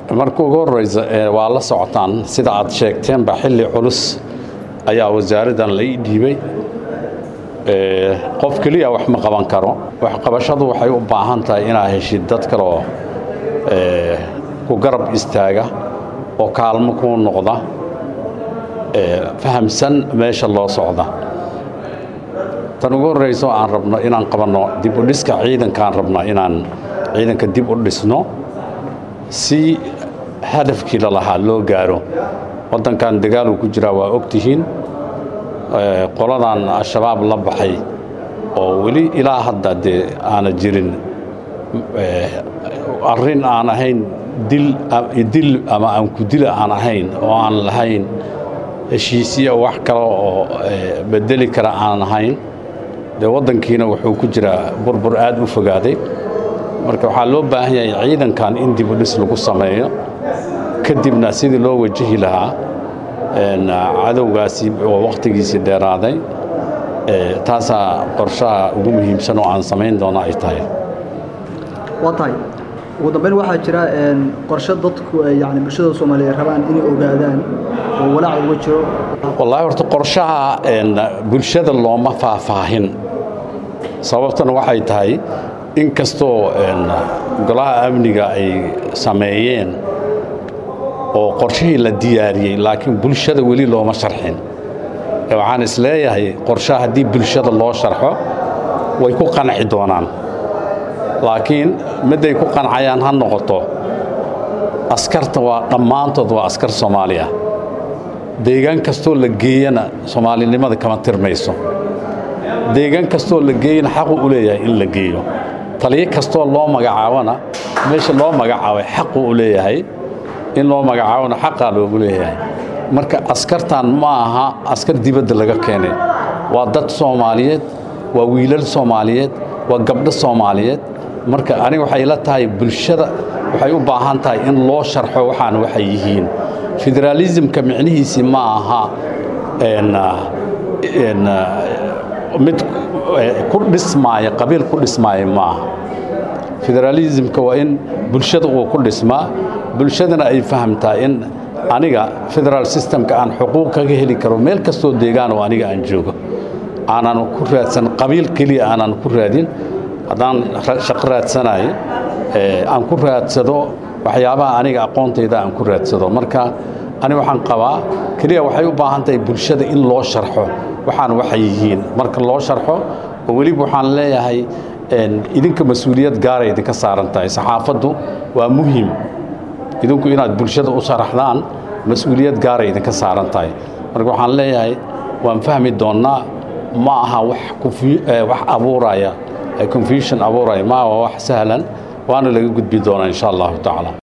marka ugu horeysa waa la socotaan sida aad sheegteenba xilli culus ayaa wasaaraddan la ii dhiibay qof keliya wax ma qaban karo waxqabashadu waxay u baahan tahay inaad heshid dad kaleoo ku garab istaaga oo kaalmo kuu noqda fahamsan meesha loo socda tan ugu horreyso aan rabno inaan qabanno dib u dhiska ciidankaan rabna inaan ciidanka dib u dhisno si hadafkii lalahaa loo gaaro waddankan dagaaluu ku jiraa waa ogtihiin qoladan al-shabaab la baxay oo weli ilaa hadda dee aana jirin arrin aan ahayn dil ama aan ku dila aan ahayn oo aan lahayn heshiisiya wax kale oo bedeli kara aan ahayn dee waddankiina wuxuu ku jiraa burbur aad u fogaaday marka waxaa loo baahan yahay ciidankan in dib u dhis lagu sameeyo kadibna sidii loo wajahi lahaa cadowgaasi oo wakhtigiisii dheeraaday taasaa qorshaha ugu muhiimsan oo aan samayn doono ay tahay waa tahay ugu dambeyn waxaa jira qorshe dadku yani bulshada soomaaliyeed rabaan inay ogaadaan oo walaac uga jiro wallaahi horta qorshaha bulshada looma faahfaahin sababtana waxay tahay in kastoo golaha amniga ay sameeyeen oo qorshihii la diyaariyey laakiin bulshada weli looma sharxin waxaan is leeyahay qorshaha haddii bulshada loo sharxo way ku qanci doonaan laakiin midday ku qancayaan ha noqoto askarta waa dhammaantood waa askar soomaali ah deegaan kastoo la geeyana soomaalinimada kama tirmayso deegaan kastoo la geeyana xaqu u leeyahay in la geeyo taliyo kastoo loo magacaabona meesha loo magacaabay xaqu u leeyahay in loo magacaabona xaqaa loogu leeyahay marka askartan ma aha askar dibadda laga keenay waa dad soomaaliyeed waa wiilal soomaaliyeed waa gabdho soomaaliyeed marka aniga waxay la tahay bulshada waxay u baahan tahay in loo sharxo waxaan waxay yihiin federaalismka micnihiisii ma aha mid ku dhismaaya qabiil ku dhismaaya ma aha federaalismka waa in bulshada uu ku dhismaa bulshadana ay fahamtaa in aniga federaal systemka aan xuquuq kaga heli karo meel kastoo deegaan oo aniga aan joogo aanan ku raadsan qabiil keliya aanan ku raadin haddaan shaqo raadsanayo aan ku raadsado waxyaabaha aniga aqoontayda aan ku raadsado marka ani waxaan qabaa keliya waxay u baahan tahay bulshada in loo sharxo waxaan waxay yihiin marka loo sharxo oo weliba waxaan leeyahay idinka mas-uuliyad gaaray idinka saaran tahay saxaafaddu waa muhiim idinku inaad bulshada u sharaxdaan mas-uuliyad gaaray idinka saaran tahay marka waxaan leeyahay waan fahmi doonnaa ma aha wax abuuraya confusion abuuraya ma waa wax sahlan waana laga gudbi doonaa insha allahu tacaala